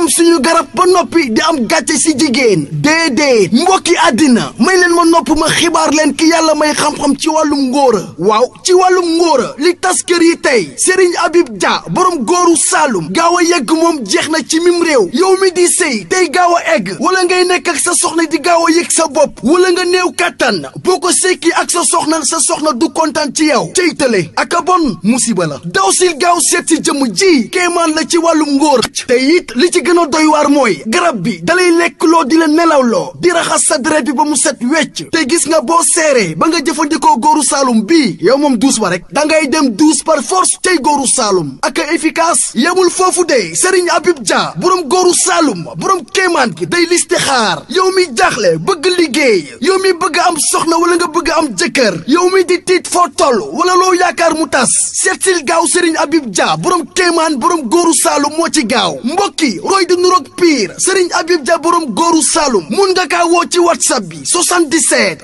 suñu garab ba noppi di am gàcce si jigéen déedéet mbokki àddina may leen ma nopp ma xibaar leen ki yàlla may xam-xam ci wàllum ngóora waaw ci wàllum ngóora li tas kër yi tey Serigne Habib Dia borom góoru Saalum gaaw a yegg moom jeex na ci mim réew yow mi di sëy tey gaaw a egg wala ngay nekk ak sa soxna di gaaw a yëg sa bopp wala nga néew kàttan boo ko sekki ak sa soxna sa soxna du kontaan ci yow cey tële ak a bon musiba la daw sil gaaw seet si jëmm ji kéemaan la ci wàllum ngóor te it li ci gën a doy waar mooy garab bi dalay lekk loo di la nelaw loo di raxas sa deret bi ba mu set wecc te gis nga boo seeree ba nga jëfandikoo góoru Saalum bii yow moom duus ba rek da ngay dem duus par force tey góoru Saalum ak a efficace yemul foofu de Serigne Habib Dia borom góoru Saalum borom kéemaan gi day liste xaar yow mi jaaxle bëgg liggéey yow mi bëgg am soxna wala nga bëgg am jëkkër yow mi di tiit foo toll wala loo yaakaar mu tas seetsil gaaw Serigne Habib Dia borom kéemaan borom góoru Saalum moo ci gaaw mbokki roy di nuroog pire Serigne Habib Dia borom góoru Saalum mun nga kaa woo ci whatsapp bi 77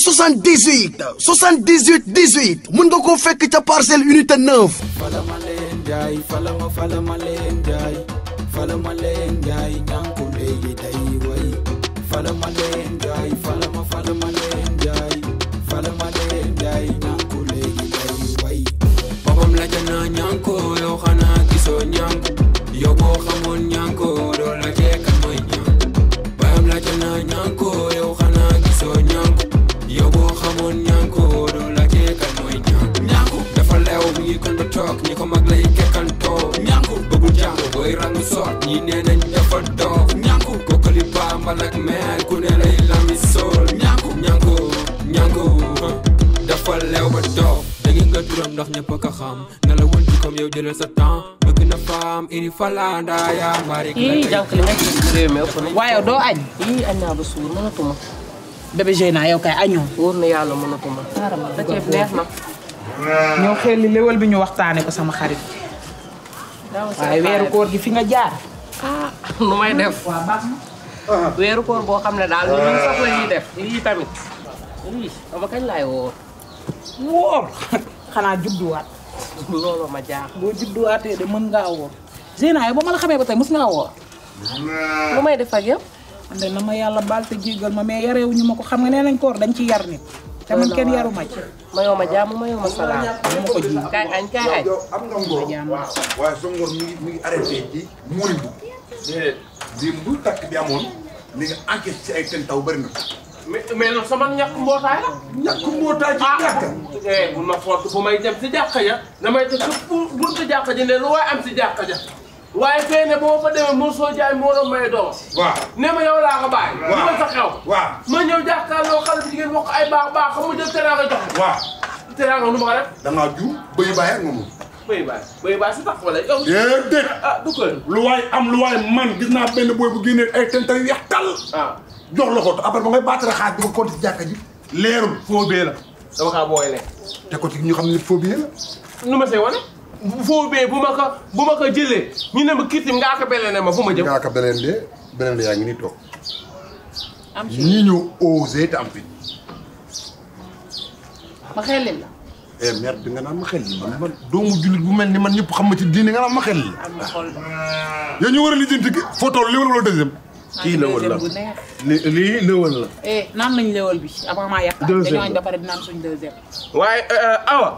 378 78 18 mun nga koo fekk ca parcelle unité 9. fala ma leen jaay fala ma fala ma leen jaay fala ma leen jaay ñànku léegi day way fala ma leen jaay fala ma fala ma leen jaay fala ma leen jaay ñànku léegi day way boppam la jana ñànko yow xanaa gisoo ñànku yow boo xamoon ñànko doo la jeekan mooy ñànku bayam la jana ñànko yow xanaa gisoo ñànku yow boo xamoon ñànko doo la jeekan mooy ñànku ñànku dafa leew mi ngi kon ba toog ñi ko mag lay kekkantoo ñànku bëggul jàng booy rangu soot ñi nee nañ dafa doof ñànku kokkali bambal ak meer ku ne lay lami sool ñànku ñànku ñànku dafa leew ba doof da ngeen nga turam ndax ñëpp a ko xam na la won ci comme yow jëlal sa temps bëgg na faam ini falanda yaa mari ii jànk li nekk ci réew mi ëpp na. waaye doo añ ii añ naa ba suur mënatuma. bébé Zeyna yow kay añoo wóor na yàlla mënatuma. da ceeb neex na. ñoo xel li léwal bi ñu waxtaane ko sama xarit daaw si waaye weeru koor gi fi nga jaar ah nu may def. waa baax na weeru koor boo xam ne daal lu ñu soxla ñuy def. lii tamit. lii dama kañ laay wóor. wóor xanaa judduwaat loolu ma jaax. boo judduwaatee de mën ngaa wóor Zeyna yow ba ma la xamee ba tey mës ngaa wóor lu may def ak yow. man de na ma yàlla baal te jéggal ma mais yarewuñu ma ko xam nga nee nañ koor dañ ci yar nit te man kenn yaru ma ci mayoo ma jàmm mayoo ma salaam. ma ko ji kaay añ kaay añ. yow am nga ngor waaye sa ngor mi ngi mi ngi arrêté ci muuri bu di bu takk bi amoon li nga enquête ci ay ten taw bëri na mais mais non sama ñàkk mbootaay la. ñàkk mbootaay ci jàkk eh bu ma foot bu may dem si jàkka ja damay tëj sa buntu jàkka ja ne lu waay am si jàkka ja waaye fee ne boo fa demee mosoo soo jaay moo doon may doom. waaw ne ma yow laa ko bàyyi. waaw lu ma sa xew. waaw ma ñëw jàkkaarloo xale bu jigéen wax ko ay baax baax xam nga jël teraanga jox ko. waaw teraanga nu ma ko def. dangaa ju bëy bàyyi ak moom bëy baay bëy baay si tax wala yow. déedéet ah du ko lu waay am lu waay man gis naa benn booy bu génnee ay ten taw yu weex tàll ah jox la ko après ba ngay baatare xaaj di ko compte ci jàkka ji leerul foo bee la dama kaa booy ne. te ko ci ñu xam ne foo bee la nu ma see wane. foo bee bu ma ko bu ma ko jëlee ñu ne ma kiitim ngaa ko belee ne ma fu ma jëm. ngaa ko beneen de beneen de yaa ngi nii toog am si ñii ñëw osé te am fi ma xelil la eh merde bi nga naan ma xel li man man doomu jullit bu mel ni man ñëpp xam ma ci diine nga naan ma xel li am na xol de yow ñu war a lijjanti ki foo toll li wala wala deuxième kii lëwal la bu neex li lii lëwal la eh naan nañ léwal bi avant maa yàq Deuxième dañoo añ ba pare di naan suñ deuxième waaye awa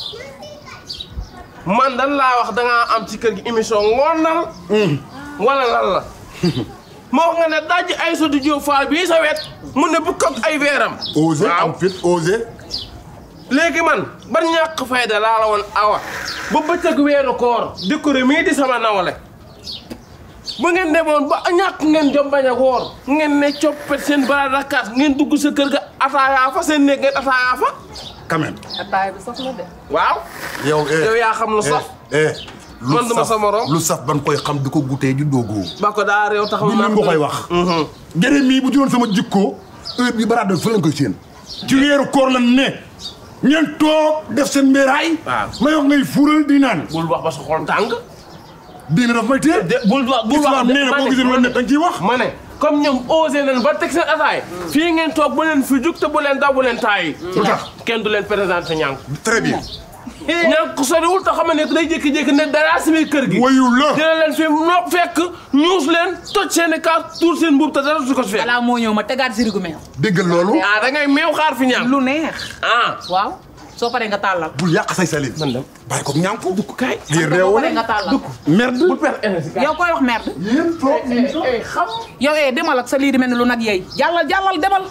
man dan laa wax dangaa am ci kër gi émission ngoonal wala lan la moo wax nga ne dajji ay sa du Diop Fall bii sa wet mun ne bu kot ay weeram osé waaw am fit osé léegi man ban ñàkk fayda laa la woon awa ba bëccëg weeru koor décoré mii di sama nawle bu ngeen demoon ba ñàkk ngeen jom bañ a woor ngeen ne coppet seen bara dakaat ngeen dugg sa kër ga ataayaa fa seen néeg ngeen ataayaa fa quand même ataay bi sax na de. waaw yow eh yow yaa xam lu saf eh lu Man duma saf- sa morom. lu saf ban koy xam di ko gutee ju doogoo ba ko daa réew taxaw lu leen nga koy wax gërëm mii bu juróon sama jikkoo heure bi baraada fa lañ koy séen ci weeru koor la ne ngeen toog def seen mbéeraay Waaw. may wax ngay fuural di naan bul wax ba sa xol tàng diine daf may téye de bul wax bul wax islam nee na boo gisee lu la ne dañ ciy wax ma ne comme ñoom osé nañ ba teg seen ataay fii ngeen toog bu leen fi jug te bu leen daw bu leen taay lu tax kenn du leen présenté ñànk très bien ñàkk soriwul te xam ne day jékki-jékki ne dara si biir kër gi wayu la dina leen fi nopp fekk ñuus leen toj seen i kaas tuur seen mbuub te dara su ko si fekk balaa moo ñëw ma tegaat sirigu meew déggal loolu ah da ngay meew xaar fi ñàkk lu neex ah waaw soo paree nga tàllal bul yàq say salin man dem bàyyi ko ñànku dugg kaay lii boo réew paree nga tàllal merde bul perdre énergie kaay yow koy wax merde yéen toog xam yow eh demal ak sa lii di mel ni lu nag yeey jàllal jàllal demal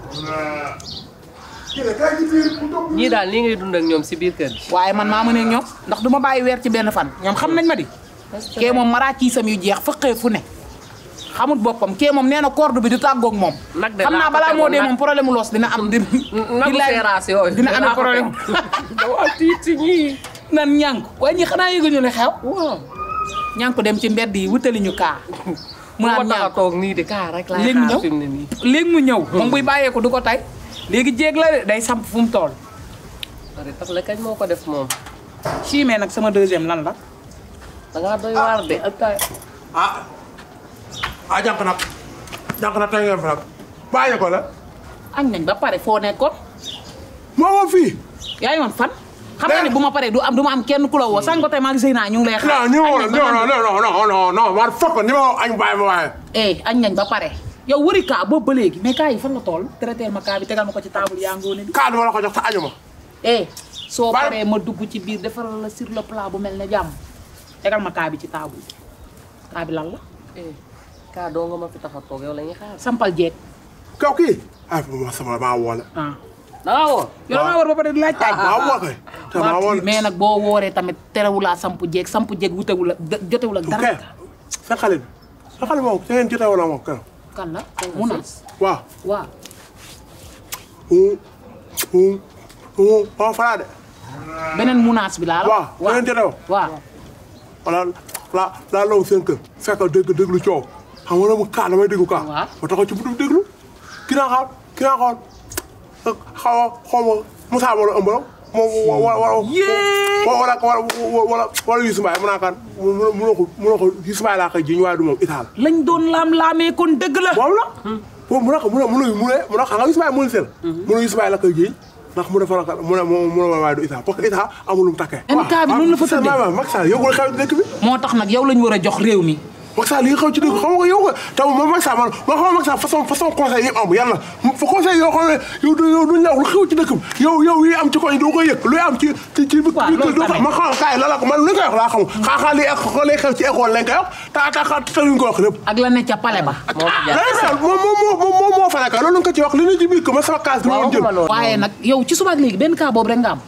ñii daal nii ngay dund ak ñoom si biir kër gi. waaye man maa mënee ñoom ndax du ma bàyyi weer ci benn fan ñoom xam nañ ma di kee moom maraakiisam yu jeex fëqee fu ne xamut boppam kee moom nee na corde bi du tàggoog moom Nag de xam naa laa ko balaa moo tegoon dee nag. moom problème mu loos dina am di nagu billaay seeraas yooyu. dina amee problème dama tiit si ñii. nan ñànk waaye ñi xanaa yëguñu ne xew ñànk dem ci mbedd yi wutali ñu kaa mu mu naan tax a ñànk toog nii de kaa rek laay léegi mu xaar ñëw fi mu ne nii. léegi mu ñëw moom buy bàyyeeku du ko tay léegi jéeg la de day samp fu mu tool pare tax la kañ moo ko def moom. chimé nag sama deuxième lan la da ngaa doy waar de ak tay. ah ah jànk nag jànk nag tey ngeen fi nag bàyyi ko la añ nañ ba pare foo nekkoon moo moom fii yaa ngi woon fan xam nga ne bu ma paree du am du ma am kenn ku la woo sànq tey maa ngi sëy naa ñu ngi lay xaar non ñu añ ma nañ non ba non non non non non man fokk ni ma añ bàyyi ma waaye eh añ nañ ba pare yow wëri kaa boobu ba léegi mais kaa yi fan la tool traité ma kaa bi tegal ma ko ci table yaa ngoone bi kaa dama la ko jox te añu ma eh soo Bal- paree ma dugg ci biir defaral la sur le plat bu mel ne jàmm tegal ma kaa bi ci table bi kaa bi lan la eh kaa doo nga ma fi tax a toog yow la ñuy xaar. sampal jeeg kaw kii ah ma sama maa woole ah da ngaa woo. yow da ngaa war ba pare di laaj taaj maa woo kay te maa woole mais nag boo wooree tamit terewulaa samp jeeg samp jeeg wutewul ak jotewul ak dara ok sa xale bi sa xale moom sa ngeen jotee wala moom kan kan la mu nas waaw waaw hum hum hum hum falaa de beneen munaas bi laa la waaw sa ngeen jotee woo waaw wala la laa law seen kër fekk dégg déglu coow xam nga mu kaa damay déglu kaa Waaw. ma taxaw ci buntu déglu ki naa xaar ki naa xool xaw a xaw ma Moussa wala ëmb la moom wala wala wala wala wala wala Youssou Mbaye mu naa kan mu mu ko mu ko Youssou Mbaye laa koy jiñ waaye du moom Itaal lañ doon laam-laamee kon dëgg la moom la moom mu ne ko mu ne mu ne mu ne mu ne xam nga Youssou Mbaye mu ne sel mu ne Youssou Mbaye la koy jiñ ndax mu defal ko mu ne mu mu ne waaye du Itaal parce que Itaal amul lu mu takkee NK bi noonu la fa tëddee. waaw Macky Sall yëgul xew dëkk bi moo tax nag yow lañ war a jox réew mi Macky Sall li nga xaw ci dëgg xam nga yow nga taw man Macky Sall man man xam nga Macky Sall façon façon conseil yi am yàlla fa conseil yoo xam ne yow du yow duñ la wax lu xew ci dëkk bi yow yow yi am ci koñ doo koy yëg luy am ci ci ci bi Waaw, loolu doo ko tamit. man xam kaay la la ko man lu koy wax laa xam xaaxaa li lay xew ci école lañ koy wax ta ta ta luñ ko wax lépp ak la ne ca pale ba moo fi jaar. Macky Sall moom moom moom moom moo fa nekk loolu nga ko ci wax li ñu ci biir ko man sama kaas dama woon jël waxuma loolu. waaye nag yow ci suba ak léegi benn cas boobu rek nga am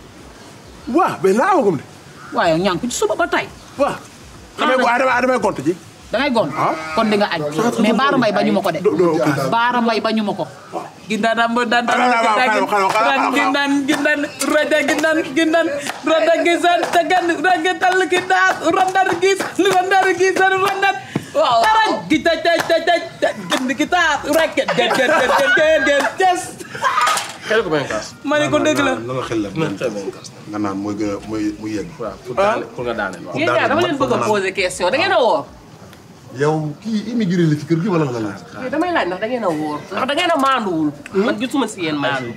waaw mais naa amagum de waaye yow ñànk ci suba ba tey waaw damay damay damay gont ji dangay gon Ah. kon di nga añ mais baara mbay bañu ma ko de do do ok baara mbay bañu ma ko gindanam ba dan Xanaa, xanaa, xanaa, xanaa, xanaa. gindan gindan raja gindan gindan rada gisan tagan raga tal gidan randar gis randar gisan randar Waaw. taraj kita taj taj taj gind kita rek den den den den den den des xel ko benn kaas ma ne ko dëgg la na nga xel la nga naan mooy gën a mooy muy yegg waaw pour daane pour nga daaneel waaw yéen ñaar dama leen bëgg a poser question da ngeen a woor. yow kii immigré la ci kër gi wala la la mais damay laaj ndax da ngeen a wóor ndax da ngeen a maanduwul. man gisuma si yéen maandu.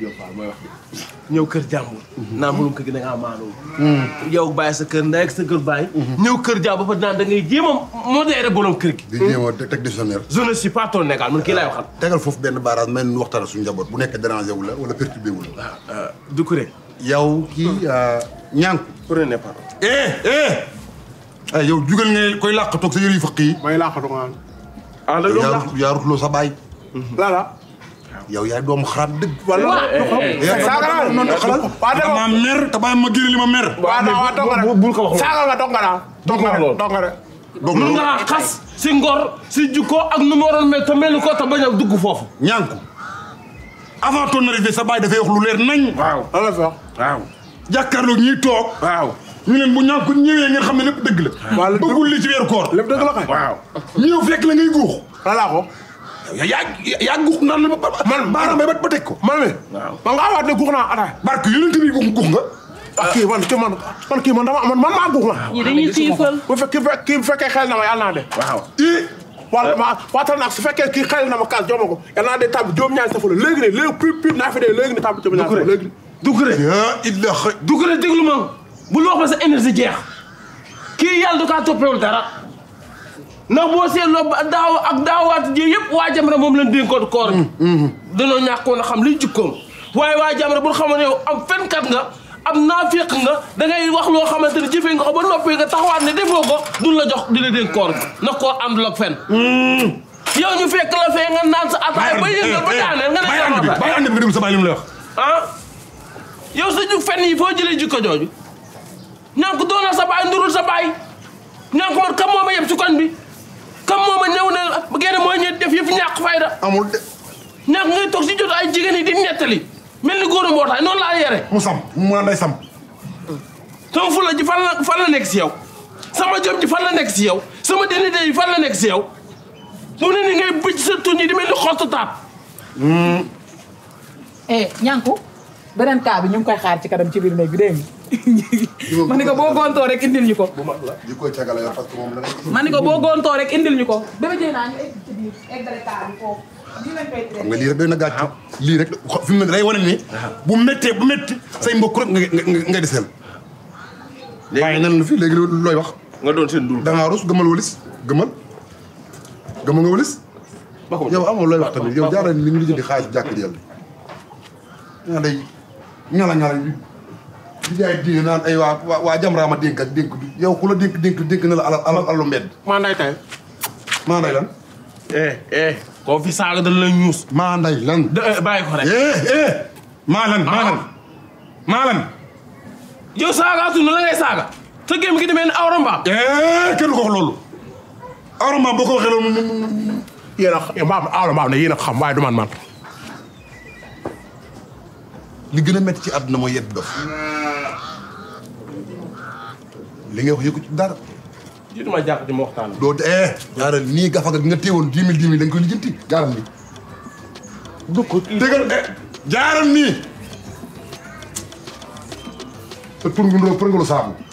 ñëw kër jàmbur naa mënum kër gi da ngaa maanoo yow bàyyi sa kër ndey ak sa kër bàyyi ñëw kër jàmbur ba naan da ngay jéem a modéré borom kër gi di jéem a teg dictionnaire je ne suis pas ton égal man kii laay waxal tegal foofu benn barrage mel ni waxtaan suñu njaboot bu nekk dérangé wu la wala perturbé wu la du kuré yow kii ñànk prenez pardon eh eh ay yow jugal nga koy làq toog sa yëre yu faq yi may laaxatu nga naan ah da doon yaa làq rut- yaa rutloo sa baay lala yow yaay doomu xaraam dëgg wala saaga naa non non xalal waa dama dama mer te bàyyi ma génne li ma mer waa naa waa tonga bu- bul ko wax saaga nga tonga naa tonga wax loolu. tonga de donc mun nga xas si ngor si jukko ak nu mu waroon mel te mel ni ko te bañ a dugg foofu ñànku avant ton arrivée sa baay dafay wax lu leer nañ waaw lan la fi wax waaw jàkkaarloog ñiy toog waaw ñu leen bu ñànku ñëwee ngeen xam ne lépp dëgg la Waaw, lépp bëggul li ci weeru koor lépp dëgg la kay waaw ñëw fekk la ngay guux lan laa ko yaa yaa yaa guux naan la ba man baaraam bay ba ba teg ko man mi Waaw. man ngaa waat ne guux naa ataay barke yonent bi guux guux nga ah kii man kii man man kii man dama man man maa guux na ñii dañuy xiifal. bu fekkee kii kii bu fekkee xel na ma yàlla naa de waaw i wala ma waatal nag su fekkee kii xel na ma kaas jox ma ko yàlla naa de tàbb juróom ñaari safu la léegi ne léegi pip pip naa fi dee léegi ne tàbb juróom ñaari safu léegi du kuré yaa illa xëy du kuré déglu ma bul wax ba sa énergie jeex kii yàlla du kaa toppewul dara ndax boo seetloo ba daaw ak daawaat ji yëpp waa Jamra moom lañ dénkoon koor bi danoo ñàkkoon a xam liy jikkoom waaye waa Jamra bu xamoon ne yow am fenkat nga am naafiq nga da ngay wax loo xamante ne jëfee nga ko ba noppi nga taxawaat ne defoo ko duñ la jox di la dénk koor bi ndax koor àndul ak fen yow ñu fekk la fee nga naan sa ataay ba yëngal ba daaneel nga ne bàyyi ànd bi sama bàyyi ànd bi nga déglu sa bàyyi li mu lay wax ah yow sa jug fen yi foo jëlee jikko jooju ñaan ko doonal sa baay ndurul sa baay ñaan ko man kam moo ma yeb ci koñ bi kam moo ma ñëw ne genn mooy ñëw def yëf ñàkk fayda amul de ñàkk ngay toog si jot ay jigéen yi di nettali mel ni góor a mbootaay noonu laa yere mu sam mu naan day sam sama fula ji fan la fan la nekk si yow sama jom ji fan la nekk si yow sama dignité yi fan la nekk si yow mu ne ni ngay bëcc sa tuñ yi di mel ni xottu taat eh ñànku beneen cas bi ñu ngi koy xaar ci kanam ci biir néeg bi dégg nga ma ni ko boo goontoo rek indil ñu ko di koy cagala yow parce que moom la ma ni ko boo goontoo rek indil ñu ko bébé jëy naa ñu egg ci biir eggale cas bi foofu lii lañ koy xam nga lii rek doy na gàcc lii rek xo- fi mu ne day wane ni bu méttee bu métti say mbokk rek nga nga nga deseel waaye nan la fi léegi looy wax nga doon seen dul da ngaa rus gëmal walis gëmal gëmal nga walis yow amoo looy wax tamit yow jaaral li ñu lijjanti xaalis jàkk ji yàlla ñaa day ñala ñala di di jaay diine naan ay waa waa waa Jamra ma dénk ak dénk bi yow ku la dénk dénk dénk na la alal alal alalu mbedd maa nday tay maa nday lan eh eh koo fi saaga dañ lay ñuus maa nday lan da bàyyi ko rek eh eh maa lan maa lan maa lan yow saagaatu na la ngay saaga sa gémm gi demee ni awra mbaam eh kenn du ko wax loolu awra boo ko waxee loolu mu- mu- mu- yéen a maam aalo maam ne yéen a xam waaye du man man li gën a métti ci àdduna mooy yedd dof li ngay wax yëgu ci dara jiitu ma jàpp ci ma waxtaan doo eh jaaral nii gafaga gi nga téewoon dix mille dix mille dañ koy lijjanti jaaral nii du ko kii déggal eh jaaral nii te tur ngu ndoo për nga lu saabu